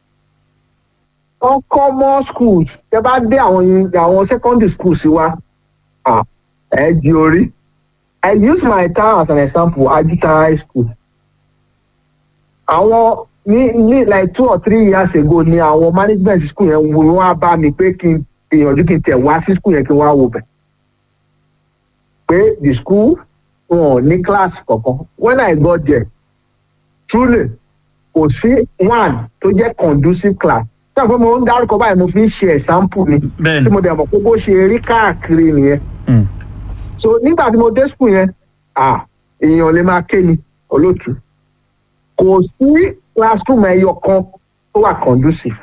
wọ́n kọ́ more schools tẹ bá dé àwọn uni- àwọn secondary schools wa ah, ẹ di orí. I use my town as an example Ajuta high school. Àwọn ní ní like two or three years ago ni àwọn management school yẹn wo wá bá mi pé kí n gbìyànjú kí n tẹ̀ wá sí school yẹn kí n wá wò bẹ̀. Pé the school wọn ò ní class kankan. When I got there, truly kò sí one tó jẹ́ conducive class. Ṣé àpò mo ń dárúkọ báyìí mo fi ń ṣe example ni. Bẹ́ẹ̀ni. Tí mo dẹ̀ mọ̀ pé bó ṣe rí káàkiri nìyẹn Mm. so nígbà tí mo dé school yẹn ah èèyàn lè máa ké ni olóòtú kò sí classroom ẹyọ kan tó wà conducive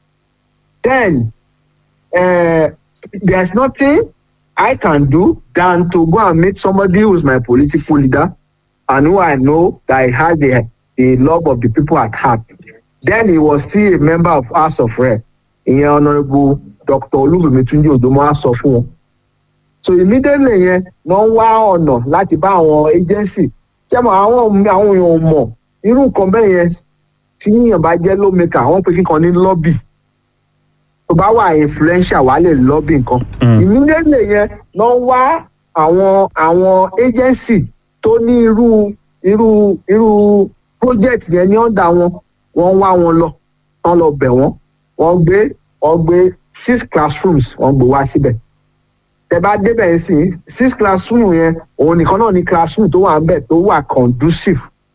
then uh, there is nothing I can do than to go and meet somebody who is my political leader and who I know that he has the the love of the people at heart then he was still a member of House of Rep ìyẹn honourable Dr. Olúbùnmi Túnjí Òdòmọ́ á sọ fún wọn so immediately yẹn wọ́n wá ọ̀nà láti bá àwọn agency jẹ́mọ̀ àwọn àwọn èèyàn ò mọ̀ irú nǹkan bẹ́ẹ̀ yẹn tí yíyan bá jẹ́ lawmaker wọ́n pe kíkan ní lobby tó bá wà influential wà lè lobby nǹkan Mm. immediately yẹn wọ́n wá àwọn àwọn agency tó ní irú irú irú project yẹn ní ọ̀dà wọn wọ́n wá wọn lọ wọ́n lọ bẹ̀ wọ́n wọ́n gbé wọ́n gbé six classrooms wọ́n gbé wá síbẹ̀ tẹ bá débẹ̀ yẹn sí six classroom yẹn òun nìkan náà ni classroom tó wà níbẹ̀ tó wà conducive.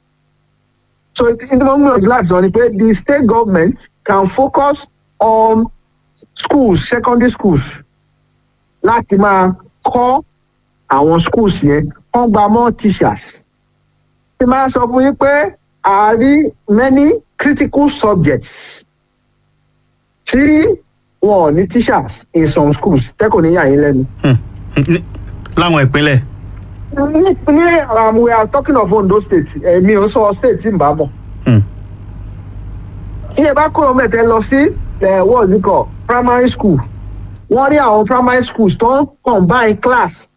so ìdí mo ń gbìyànjú láti sọ ni pé the state government can focus on schools secondary schools láti máa kọ́ àwọn schools yẹn wọ́n gba more teachers. ṣé máa sọ fún yín pé a rí many critical subjects tí wọn ò ní teachers in some schools tẹ́kọ̀ ní yà yín lẹ́nu. Hmm. Ní- láwọn ìpínlẹ̀. ní ní um, we are talking of Ondo state èmi ò sọ state tí n bá mọ̀. Hmm. iye bá kúrò mẹ́tẹ́ lọ sí ẹ̀ what's it called primary school wọ́n rí àwọn primary schools tó ń combine class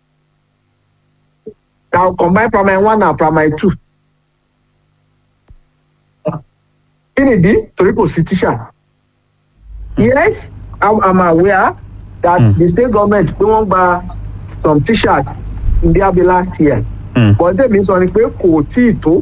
na combine primary one and primary two. kí nìdí torí kò sí teacher. yes I'm, I'm aware that Hmm. the state government pé wọ́n gba some teachers in their bill last year Hmm. but tèmi sọ ni pé kò tí ì tó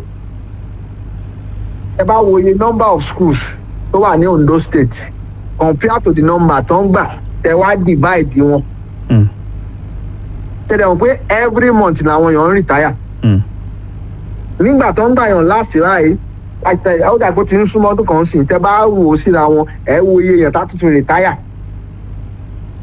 ẹ bá wo iye number of schools tó wà ní Ondo state compared to the number tó ń gbà tẹ wá divide wọn Hmm. tẹ̀lé wọn pé every month làwọn èèyàn ń retire Hmm. nígbà tó ń gbà yàn láti ráàyè àti àwọn dàgbò tí ń súnmọ́ ọdún kan sí tẹ bá wò ó síra wọn ẹ wo iye èèyàn tá tuntun retire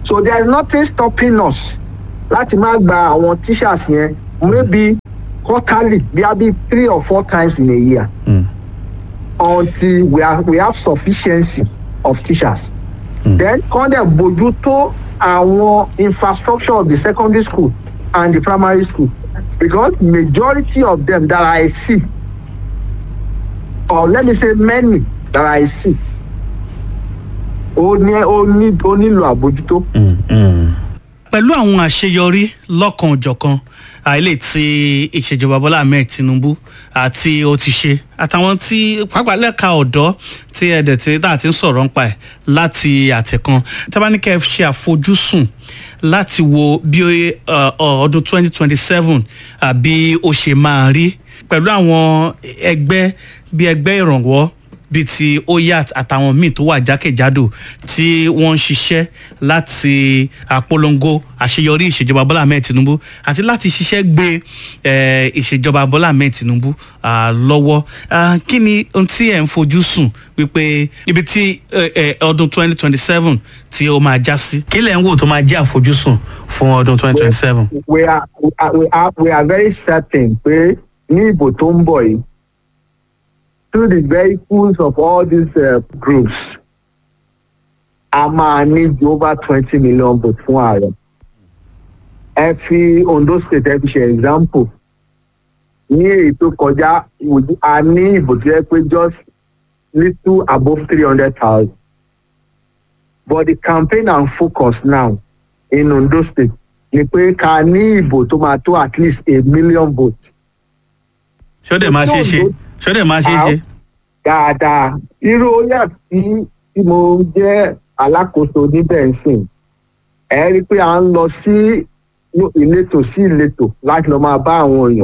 so there is nothing stopping us láti má gba àwọn teachers yẹn maybe quarterly bí a bí three or four times in a year Mm. until we, are, we have sufficiency of teachers. Mm. then kọ́ dẹ̀ bójú tó àwọn infrastructure of the secondary school and the primary school because majority of them that I see or let me say many that I see ó ní ó ní ó nílò àbójútó. Mm, mm. pẹ̀lú àwọn àṣeyọrí lọ́kan-ò-jọ̀kan àìlè tí ìṣèjọba bọ́lá ahmed tinubu àti ó ti ṣe àtàwọn tí pàápàá lẹ́ka ọ̀dọ́ tí ẹ̀dẹ̀ tí tá a ti ń sọ̀rọ̀ nípa ẹ̀ láti àtẹ̀kan tábánikẹ́ ṣe àfojúsùn láti wo bí uh, uh, ọdún 2027 àbí ó ṣe máa rí pẹ̀lú àwọn ẹgbẹ́ bí ẹgbẹ́ ìrànwọ́ bíi ti oyat àtàwọn míì tó wà jákèjádò tí wọ́n ń ṣiṣẹ́ láti àpolongo àṣeyọrí ìṣèjọba bọ́lá ahmed tinubu àti láti ṣiṣẹ́ gbé eh, ìṣèjọba bọ́lá ahmed tinubu ah, lọ́wọ́ Ah, kí ni ohun tí ẹ̀ ń fojú sùn wípé ibi tí eh, eh, ọdún 2027 tí ó máa já sí kí lẹ̀ ń wò tó máa jẹ́ àfojúsùn fún ọdún 2027. we are we are we are, we are very certain pé ní ìbò tó ń bọ̀ yìí through the vehicles of all these uh, groups a máa ní ju over twenty million votes fún ààrẹ ẹ fi ondo state ẹ fi ṣe example ní èyí tó kọjá ìwòjú- a ní ìbò tó yẹ pé just little above three hundred thousand but the campaign and focus now in ondo state ni pé ká ní ìbò tó máa tó at least a million votes ṣó dẹ̀ máa ṣe é ṣe ṣó dẹ̀ máa ṣe é ṣe. dáadáa irú oyà tí tí mo jẹ́ alákòóso níbẹ̀ ń sìn ẹ rí i pé à ń lọ sí ìletò sí ìletò láti lọ máa bá àwọn èèyàn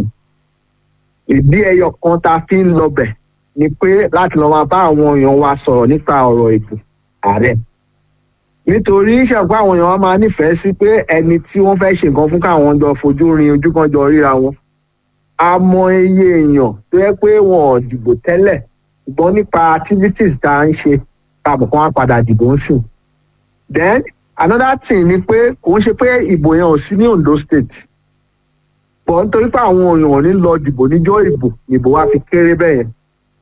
ìdí ẹyọ kan tá a fi ń lọbẹ̀ ni pé láti lọ máa bá àwọn èèyàn wa sọ̀rọ̀ nípa ọ̀rọ̀ ètò ààrẹ nítorí ìṣàpá àwọn èèyàn wa máa nífẹ̀ẹ́ sí pé ẹni tí wọ́n fẹ́ ṣe nǹkan fún káwọn jọ fojú rin ojú kan jọ ríra wọn a mọ iye èèyàn tó yẹ pé wọn ò dìbò tẹ́lẹ̀ ṣùgbọ́n nípa activities tá a ń ṣe tàbí kan á padà dìbò ń sùn. then another thing ni pé kò ń ṣe pé ìbò yẹn ò sí ní ondo state bọ̀ nítorí pé àwọn èèyàn ò ní lọ dìbò níjọ́ ìbò ìbò wa fi kéré bẹ́ẹ̀ yẹn.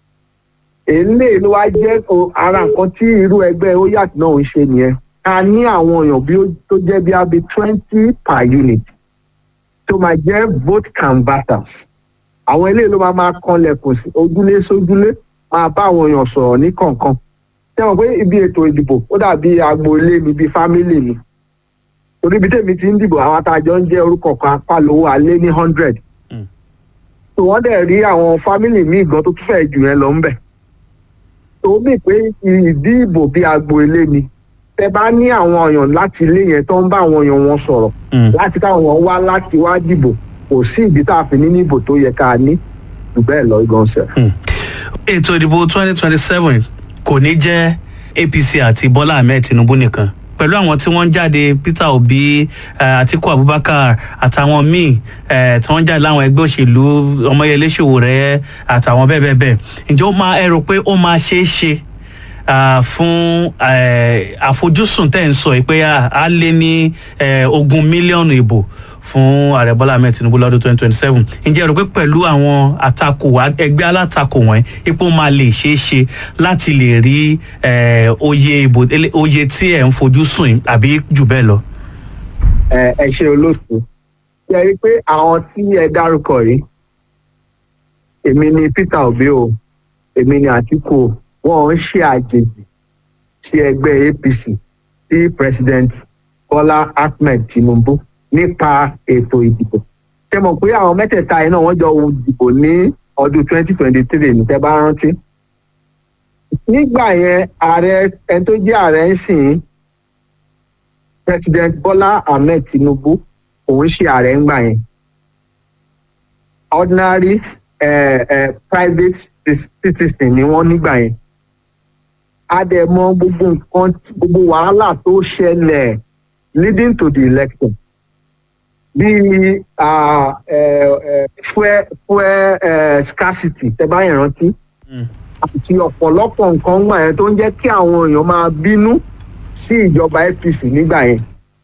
èlé ló wá jẹ́ o- ara nǹkan tí irú ẹgbẹ́ oyat náà ń ṣe nìyẹn a ní àwọn èèyàn bí ó tó jẹ́ bí abi twenty per unit tó máa jẹ́ vote canvassers àwọn eléyìí ló máa máa kanlẹ̀kùn sí ojúlé sójúlé máa bá àwọn èèyàn sọ̀rọ̀ ní kọ̀ọ̀kan ṣé wọn pé ibi ètò ìdìbò ó dàbí agboolé mi bíi fámílì mi torí ibi tèmi ti ń dìbò àwọn àtàjọ ń jẹ́ orúkọ kan apálówó alé ní hundred Mm. tó wọ́n dẹ̀ rí àwọn fámílì míì gan tó tún fẹ́ jù yẹn lọ ń bẹ̀ tó mì pé ìdí ìbò bíi agboolé ni tẹ bá ní àwọn èèyàn láti ilé yẹn tó ń bá àwọn èèyàn wọn sọ̀rọ̀ Mm. láti káwọn èèyàn wá láti wá dìbò kò sí ìdí tá a fi ní níbò tó yẹ ká ní jù bẹ́ẹ̀ lọ gan ṣe. ètò ìdìbò twenty twenty seven kò ní jẹ́ apc àti bọ́lá ahmed tinubu nìkan pẹ̀lú àwọn tí wọ́n ń jáde peter obi eh, atiku abubakar àtàwọn míì eh, tí wọ́n ń jáde láwọn ẹgbẹ́ òṣèlú ọmọyẹlé ṣòwòrẹ́ àtàwọn bẹ́ẹ̀ bẹ́ẹ̀ bẹ́ẹ̀ ǹjẹ́ ó máa ẹ rò pé ó máa ṣeé ṣe ah, fún eh, àfojúsùn tẹ̀ ń sọ yìí pé ah, á lé ní eh, ogún mílíọ̀nù ìbò fún ààrẹ bọ́lá ahmed tinubu lọ́dún twenty twenty seven ǹjẹ́ ẹ rò pé pẹ̀lú àwọn àtakò ẹgbẹ́ alátakò wọ̀nyí ipò máa lè ṣeé ṣe láti lè rí eh, oyè ìbò ele- oyè tí ẹ̀ ń fojú sùn yìí àbí jù bẹ́ẹ̀ lọ. ẹ ẹ ṣe olóòtú ṣe rí i pé àwọn tí ẹ dárúkọ yìí èmi ni peter obi o èmi ni atiku o wọn ń ṣe àjèjì sí ẹgbẹ́ apc sí president bola ahmed tinubu nípa ètò ìdìbò ṣe mọ̀ pé àwọn mẹ́tẹ̀ẹ̀ta yìí náà wọ́n jọ dìbò ní ọdún twenty twenty three ní tẹ́ bá rántí nígbà yẹn ààrẹ ẹni tó jẹ́ ààrẹ ń sìn president bola ahmed tinubu òun ṣe ààrẹ ńgbà yẹn ordinary uh, uh, private citizen ni wọ́n nígbà yẹn a dẹ̀ mọ gbogbo nǹkan tí- gbogbo wàhálà tó ṣẹlẹ̀ leading to the election bíi uh, uh, uh, fuel fuel uh, scarcity tẹ́ bá yẹn rántí àti ọ̀pọ̀lọpọ̀ nǹkan gbà yẹn tó ń jẹ́ kí àwọn èèyàn máa bínú sí ìjọba apc nígbà yẹn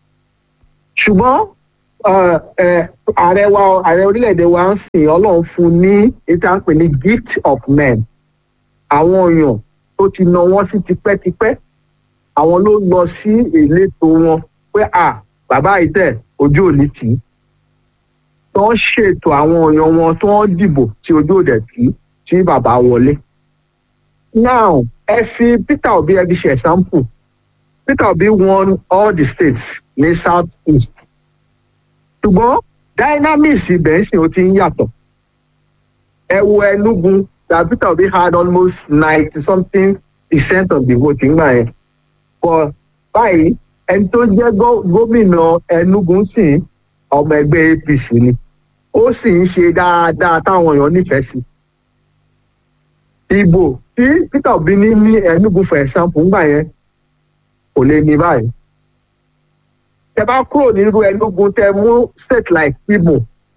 ṣùgbọ́n eh, eh, ààrẹ wa ààrẹ orílẹ̀-èdè wa ń sìn ọlọ́run fún un ní ìta ń pè ní gift of men àwọn èèyàn tó ti nà wọ́n sí tipẹ́tipẹ́ àwọn ló lọ sí ìletò wọn pé à bàbá ìtẹ̀ ojú òní tì í tó ń ṣètò àwọn èèyàn wọn tó ń dìbò tí ojú òdẹ tí tí bàbá wọlé. now ẹ fi peter obi ẹ fi ṣe example peter obi won all the states ní south east ṣùgbọ́n dynamics ibẹ̀ ń sìn ó ti ń yàtọ̀ ẹ wo enugu that peter obi had almost ninety something percent of the vote ńgbà yẹn but báyìí ẹni tó jẹ́ gó- gómìnà enugu sì ọmọ ẹgbẹ́ apc ni ó sì ń ṣe dáadáa táwọn èèyàn nífẹ̀ẹ́ sí ìbò tí peter obi ní ní enugu for example ńgbà yẹn kò lè ní báyìí tẹ bá kúrò nínú enugu tẹ mú state like imo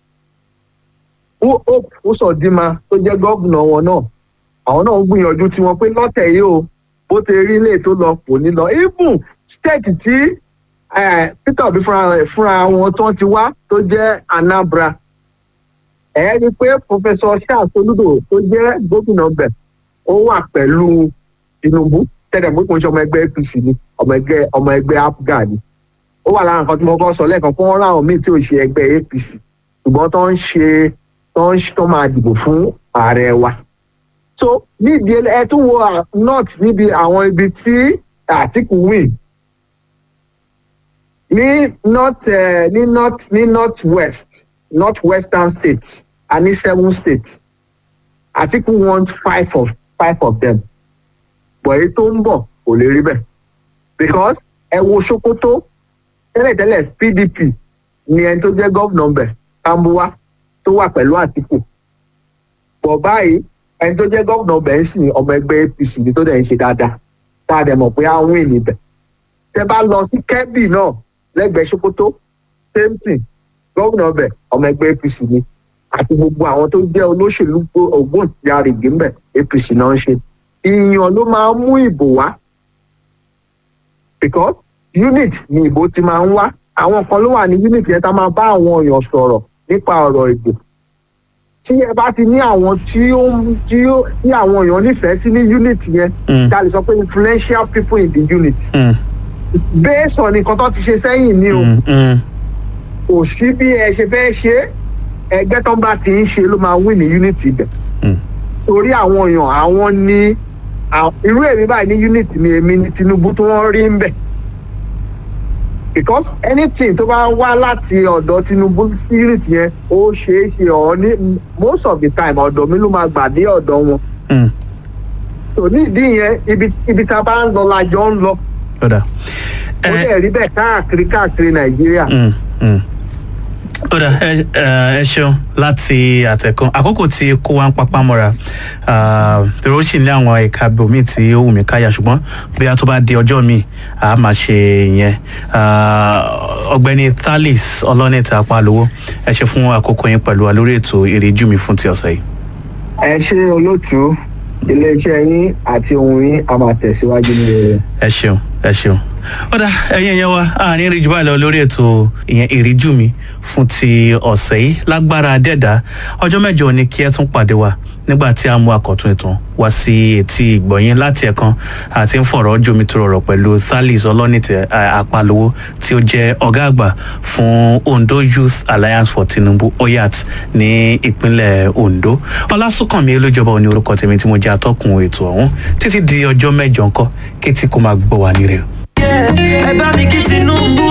hope usodima tó jẹ́ gómìnà wọn náà àwọn náà ń gbìyànjú tiwọn pé lọ́tẹ̀ yìí o bó ti rí ilé tó lọ kò ní lọ even state tí eh, peter obi fúnra rẹ̀ fúnra wọn tó ti wá tó jẹ́ anambra ẹ rí i pé professor charles olùdó tó jẹ́ gómìnà bẹ̀ ó wà pẹ̀lú tinubu tẹ́lẹ̀ pé kò ń ṣe ọmọ ẹgbẹ́ apc ni ọmọ ẹgbẹ́ ọmọ ẹgbẹ́ apga ni ó wà lára nǹkan tí mo kọ́ sọ lẹ́ẹ̀kan fún wọn láwọn míì tí ò ṣe ẹgbẹ́ apc ṣùgbọ́n tó ń ṣe tó ń tó máa dìbò fún ààrẹ wa so níbi ẹ tún wo à- north níbi àwọn ibi tí àtìkù win ní north eh, ní north ní north west north western states a ní seven states àtìkù want five of five of them but èyí tó ń bọ̀ kò lè rí bẹ́ẹ̀ because ẹ wo sokoto tẹ́lẹ̀tẹ́lẹ̀ pdp ni ẹni tó jẹ́ gómìnà bẹ̀ tambuwa tó wà pẹ̀lú àtìkù bọ̀ báyìí ẹni tó jẹ́ gómìnà bẹ̀ ń sìn ọmọ ẹgbẹ́ apc ni tó dẹ̀ ń ṣe dáadáa tá a dẹ̀ mọ̀ pé á wìn níbẹ̀ tẹ bá lọ sí kẹ́bì náà lẹ́gbẹ̀ẹ́ sokoto same thing gómìnà bẹ̀ ọmọ ẹgbẹ́ apc ni àti gbogbo àwọn tó jẹ́ olóṣèlú ògbóǹtarìgì ńbẹ̀ apc náà ń ṣe ìyàn ló máa ń mú ìbò wá because unit ni ìbò ti máa ń wá àwọn kan ló wà ní unit yẹn tá máa bá àwọn èèyàn sọ̀rọ̀ nípa ọ̀rọ̀ ìbò tí ẹ bá ti ní àwọn tí ó ń- tí ó tí àwọn èèyàn nífẹ̀ẹ́ sí ní unit yẹn Mm. ká lè sọ pé influential people in the unit Mm, based on nǹkan tó ti ṣe sẹ́yìn ni o mm, mm. kò sí bí ẹ ṣe fẹ́ ṣe é, ẹgbẹ́ tó ń bá ti ń ṣe ló máa win ní unit ibẹ̀ Mm. torí àwọn èèyàn àwọn ní à- irú èmi báyìí ní unit mi èmi ní tinubu tí wọ́n rí ń bẹ̀ because anything tó bá wá láti ọ̀dọ̀ tinubu sí unit yẹn ó ṣeé ṣe ọ̀ ní most of the time ọ̀dọ̀ mi ló máa gbà dé ọ̀dọ̀ wọn Mm. tò ní ìdí yẹn ibi ibi tá a bá ń lọ la jọ ń lọ Ọ̀dà. ó Ẹ- dẹ̀ rí bẹ́ẹ̀ káàkiri káàkiri nàìjíríà. Mm, mm. Ọ̀dà ẹ ẹ ẹ ṣeun láti àtẹ̀kùn àkókò tí kó wa ń papá mọ́ra tòró sì ní àwọn ẹ̀ka bòmí tí ó wù mí káyà ṣùgbọ́n bí a tó bá di ọjọ́ mi a máa ṣe ìyẹn Ah, ọ̀gbẹ́ni Thalis ọlọ́nìtà apálówó ẹ ṣe fún àkókò yín pẹ̀lú wa lórí ètò ìrìjú mi fún ti ọ̀sẹ̀ yìí. ẹ ṣe olóòtú iléeṣẹ́ yín àti ohun yín a máa tẹ̀síwájú ní rere. ẹ ṣeun ẹ ṣeun ọ̀dà ẹ̀yin ẹ̀yẹ wa àárín ìrìjú báyìí lọ lórí ètò ìyẹn ìrìjú mi fún ti ọ̀sẹ̀ yìí lágbára dẹ́dà ọjọ́ mẹ́jọ ni kí ẹ tún pàdé wa nígbà tí a mú àkọ́tún ètò wá sí etí ìgbọ̀nyín láti ẹ̀kan àti ń fọ̀rọ̀ jomi tó rọrọ̀ pẹ̀lú Thalis ọlọ́nìtẹ̀ àpalówó tí ó jẹ́ ọ̀gá àgbà fún Ondo Youth Alliance for Tinubu oyat ní ìpínlẹ̀ Ondo ọlásùnkànmí olójọba òní orúkọ tèmi tí mo jẹ́ atọ́kùn ètò ọ̀hún títí di ọjọ́ mẹ́jọ ńkọ́ kétí kó máa gbọ́ wá nírè o. ẹ bá mi kí Tinubu.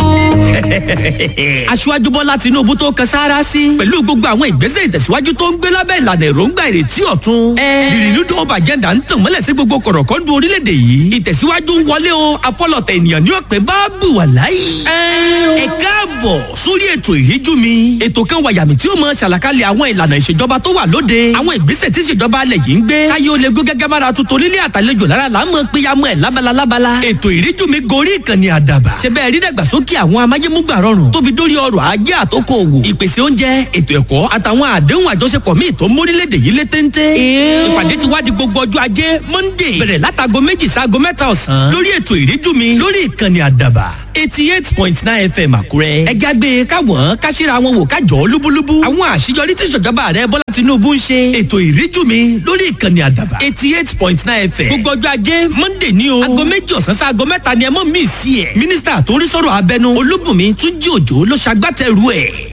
aṣíwájú bọ́lá Tinubu tó kan sáárá sí. pẹ̀lú gbogbo àwọn ìgbésẹ̀ ìtẹ̀síwájú tó ń gbé lábẹ́ ìlànà èròǹgbà ìrètí ọ̀tun. the renewed hope agenda ń tàn mọ́lẹ̀ sí gbogbo kọ̀rọ̀kọ́ndù orílẹ̀-èdè yìí. ìtẹ̀síwájú ń wọlé o apọ́lọ̀tẹ̀ ènìyàn ní ọ̀pẹ bá bù wà láyé. ẹ káàbọ̀ sórí ètò ìríjú mi. ètò kan wàyàmì tí ó mọ ṣàlàkalẹ̀ àwọn ìlànà ìṣèjọba tó wà lóde. àwọn ìgbésẹ̀ tí ìṣèjọba alẹ̀ yìí ń gbé. káyé ó lè gó gẹ́gẹ́ bára tuntun nílé àtàlejò lára là ń mọ péyàmọ́ ẹ̀ lábala lábala. ètò ìríjú mi gorí gorí ìkànnì àdàbà ṣe bẹ́ẹ̀ rí dàgbàsókè àwọn amáyémúgbà rọrùn tó fi dórí ọrọ̀ ajé àtòkò òwò ìpèsè oúnjẹ ètò ẹ̀kọ́ àtàwọn àdéhùn àjọṣepọ̀ míì tó mórílẹ̀‐èdè yìí lé téńté. ìpàdé ti wá di gbogbo ọjọ́ ajé monday bẹ̀rẹ̀ látago méjì sáago mẹ́ta ọ̀sán lórí ètò ìríjú mi lórí ìkànnì àdàbà eighty eight point nine fm àkúrẹ́. ẹ jágbe káwọn káṣíra wọn wò kájọ lúbúlúbú. àwọn àṣeyọrí tí ìṣèjọba rẹ bọ́lá tinubu ń ṣe. ètò ìríjú mi lórí ìkànnì àdàbà eighty eight point nine fm. gbogbo ọjọ́ ajé monday ní o. aago méjì ọ̀sán sí aago mẹ́ta ni ẹ mọ̀ mí sí ẹ̀. mínísítà tó ń rí sọ̀rọ̀ abẹnú olúbùnmi túnjí òjò ló ṣagbátẹrù ẹ̀.